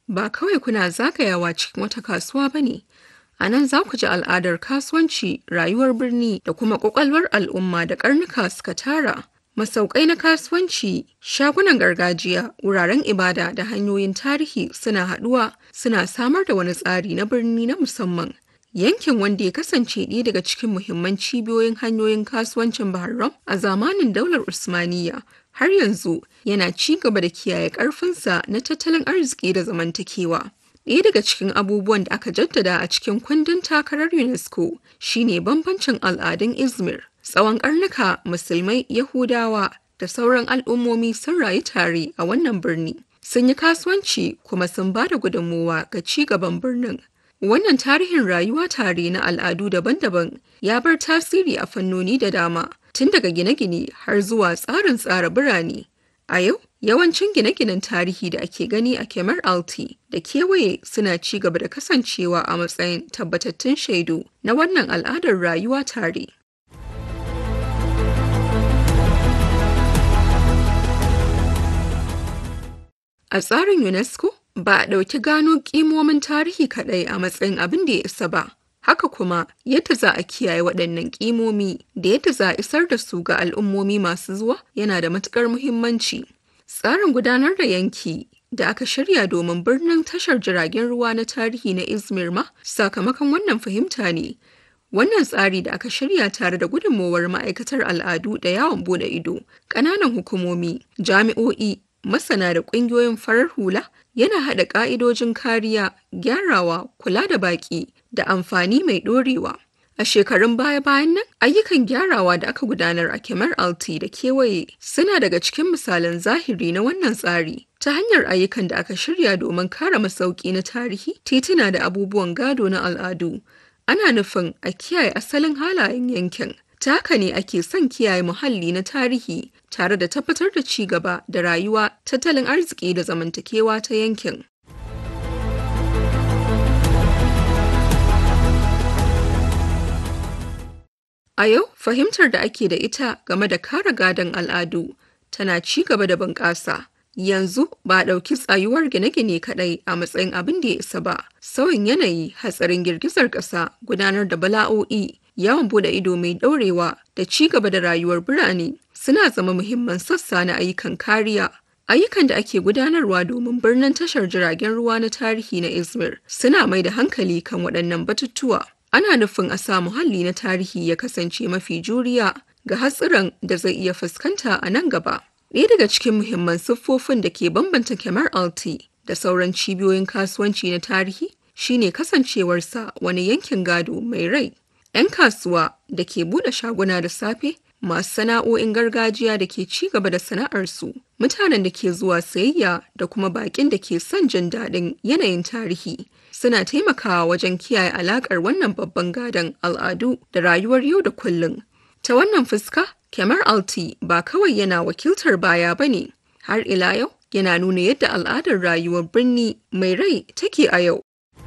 ba kawai kuna zagayawa cikin wata kasuwa ba ne. A nan za ku ji al'adar kasuwanci, rayuwar birni da kuma ƙwaƙwalwar al'umma da ƙarnuka suka tara. Masaukai na kasuwanci, shagunan gargajiya, wuraren ibada da hanyoyin tarihi suna haɗuwa suna samar da wani tsari na birni na musamman. Yankin wanda ya kasance ɗaya daga cikin muhimman cibiyoyin hanyoyin kasuwancin Bahrain a zamanin daular Usmaniyya har yanzu yana ci gaba da kiyaye ƙarfinsa na tattalin arziki da zamantakewa. Ɗaya daga cikin abubuwan da aka jaddada a cikin kundin takarar UNESCO shine bambancin al'adun Izmir. Tsawon ƙarnuka Musulmai, Yahudawa da sauran al'ummomi sun rayu tare a wannan birni. Sun yi kasuwanci kuma sun ba da gudunmowa ga ci gaban birnin. Wannan tarihin rayuwa tare na al'adu daban-daban ya bar tasiri a fannoni da dama, tun daga gine-gine har zuwa tsarin tsara birane. A yau, yawancin gine-ginen tarihi da ake gani a Kemar Alti da kewaye suna ci gaba da kasancewa a matsayin tabbatattun shaidu na wannan al'adar rayuwa tare. A tsarin UNESCO, ba a ɗauki gano ƙimomin tarihi kaɗai a matsayin abin da ya isa ba. Haka kuma yadda za a kiyaye waɗannan ƙimomi da yadda za a isar da su ga al'ummomi masu zuwa yana da matuƙar muhimmanci. Tsarin gudanar da yanki da aka shirya domin birnin tashar jiragen ruwa na tarihi na Izmir ma sakamakon wannan fahimta ne. Wannan tsari da aka shirya tare da gudunmowar ma'aikatar al'adu da yawon bude ido, ƙananan hukumomi, jami'o'i, masana da ƙungiyoyin farar hula yana haɗa ƙa'idojin kariya, gyarawa, kula da baƙi da amfani mai ɗorewa. A shekarun baya-bayan nan, ayyukan gyarawa da aka gudanar a Kemar Alti da kewaye suna daga cikin misalan zahiri na wannan tsari. Ta hanyar ayyukan da aka shirya domin kare masauki na tarihi, tituna da abubuwan gado na al'adu, ana nufin a kiyaye asalin halayen yankin. Ta haka ne ake son kiyaye muhalli na tarihi tare da tabbatar da ci gaba da rayuwa, tattalin arziki da zamantakewa ta yankin. A yau, fahimtar da ake da ita game da kare gadon al'adu tana ci gaba da bunƙasa. Yanzu ba a ɗauki tsayuwar gine-gine kaɗai a matsayin abin da ya isa ba. Sauyin yanayi, hatsarin girgizar ƙasa, gudanar da bala'o'i, yawon bude ido mai ɗaurewa da ci gaba da rayuwar birane suna zama muhimman sassa na ayyukan kariya. Ayyukan da ake gudanarwa domin birnin tashar jiragen ruwa na tarihi na Izmir suna mai da hankali kan waɗannan batutuwa. Ana nufin a sa muhalli na tarihi ya kasance mafi juriya ga hatsuran da zai iya fuskanta a nan gaba. Ɗaya daga cikin muhimman siffofin da ke bambanta Kemar Alti da sauran cibiyoyin kasuwanci na tarihi shine kasancewarsa wani yankin gado mai rai. 'Yan kasuwa da ke buɗe shaguna da safe, masu sana'o'in gargajiya da ke ci gaba da sana'arsu, mutanen da ke zuwa sayayya da kuma baƙin da ke son jin daɗin yanayin tarihi. Suna taimakawa wajen kiyaye alaƙar wannan babban gadon al'adu da rayuwar yau da kullum. Ta wannan fuska, Kemar Alti ba kawai yana wakiltar baya ba ne, har ila yau yana nuna yadda al'adar rayuwar birni mai rai take a yau.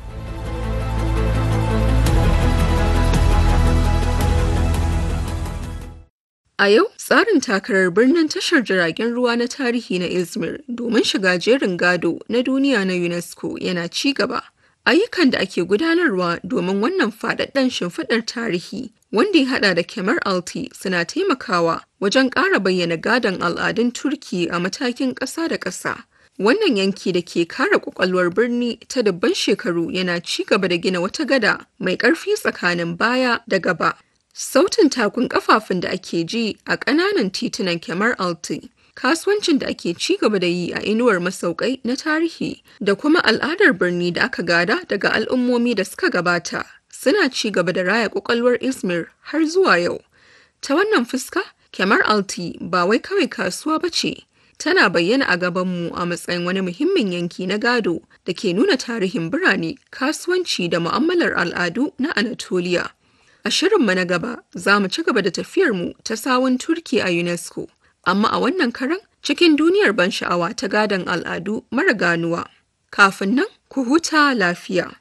A yau, tsarin takarar birnin tashar jiragen ruwa na tarihi na Izmir domin shiga jerin gado na duniya na UNESCO yana ci gaba. Ayyukan da ake gudanarwa domin wannan faɗaɗɗen shimfiɗar tarihi wanda ya haɗa da Kemar Alti suna taimakawa wajen ƙara bayyana gadon al'adun Turki a matakin ƙasa da ƙasa. Wannan yanki da ke kare ƙwaƙwalwar birni ta dubban shekaru yana ci gaba da gina wata gada mai ƙarfi tsakanin baya da gaba. Sautin takun kafafun da ake ji a ƙananan titunan Kemar Alti, kasuwancin da ake ci gaba da yi a inuwar masaukai na tarihi da kuma al'adar birni da aka gada daga al'ummomi da suka gabata suna ci gaba da raya ƙwaƙwalwar Izmir har zuwa yau. Ta wannan fuska, Kemar Alti ba wai kawai kasuwa ba ce, tana bayyana a gabanmu a matsayin wani muhimmin yanki na gado da ke nuna tarihin birane, kasuwanci da mu'amalar al'adu na Anatolia. A shirinmu na gaba za mu ci gaba da tafiyarmu ta sawun Turki a UNESCO, amma a wannan karan cikin duniyar ban sha'awa ta gadon al'adu mara ganuwa. Kafin nan, ku huta lafiya.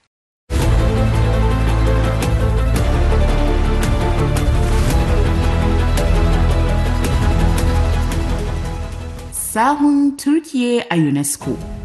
Sahun Turkiye a UNESCO.